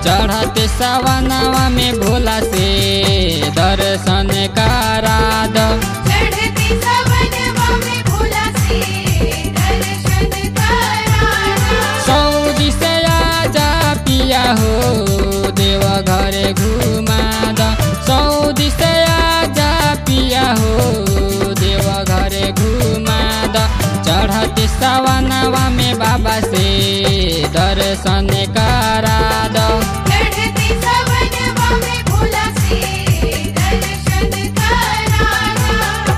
चढ़ते सवनवा में भोला से दर्शन करा दो चढ़ते सवनवा में भोला से दर्शन कराना सऊदी से आजा पिया हो देव घरे घुमा द सऊदी से आजा पिया हो देव घरे घुमा द चढ़ते सवनवा में बाबा से दर्शन करा दो चढ़ते सवनवा में भोला से दर्शन कराना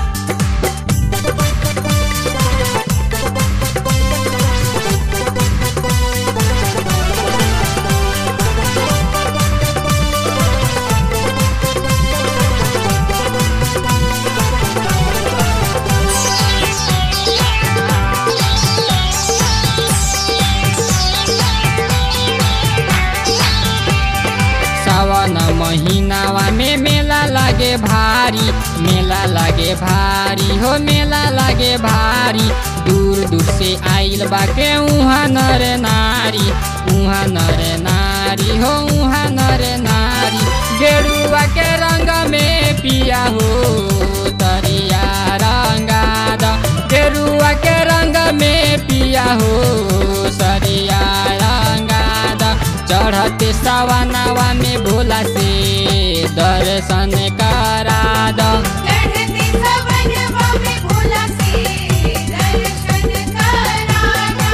सावन महीनावा में मेला लागे भारी मेला लागे भारी हो मेला लागे भारी दूर दूर से आइल बाके उहाँ नर नारी उहाँ नर नारी हो उहाँ नर नारी गेरुआ के रंग में पिया हो तरिया रंगा द गेरुआ के रंग में पिया हो सरिया रंगा द चढ़ते सवनवा में भोला से दर्शन करा दो चढ़ते सवनवा में भोला से दर्शन कराना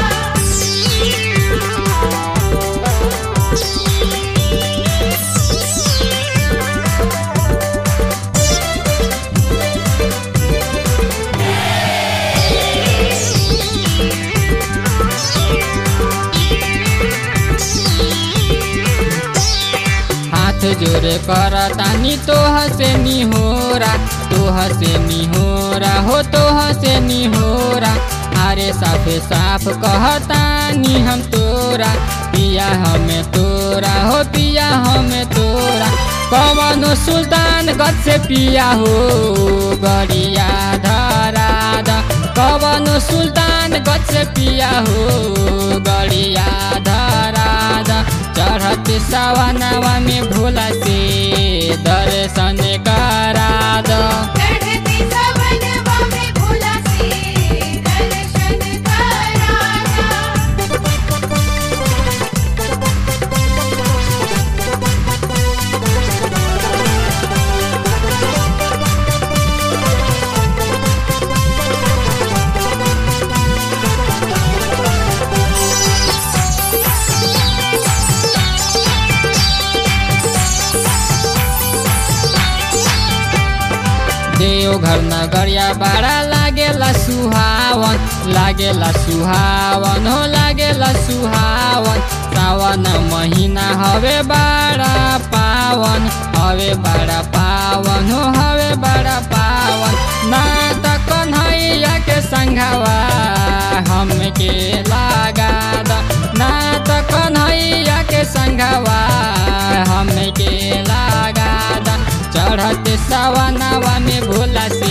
हाथ जोड़े कर तानी तोह से निहोरा तोह से निहोरा हो तोह से निहोरा अरे साफे साफ कहतानी हम तोरा पिया हमें तोरा हो पिया हमें तोरा कवनो सुल्तान गद से पिया हो गरिया धरा द कवनो सुल्तान गद से पिया हो गरिया धरा द चढ़ते सवनवा में भोला से दर्शन करा दो चढ़ते सवनवा में भोला से दर्शन कराना देवघर नगरिया बड़ा लागेला सुहावन लागेला सुहावन हो लागेला सुहावन सावन महीना हवे बड़ा पावन हवे बड़ा पावन हो हवे बड़ा पावन ना त कन्हैया के संघवा हमके लागा द ना त कन्हैया के संघवा हमके लागा द चढ़ते सवनवा में भोला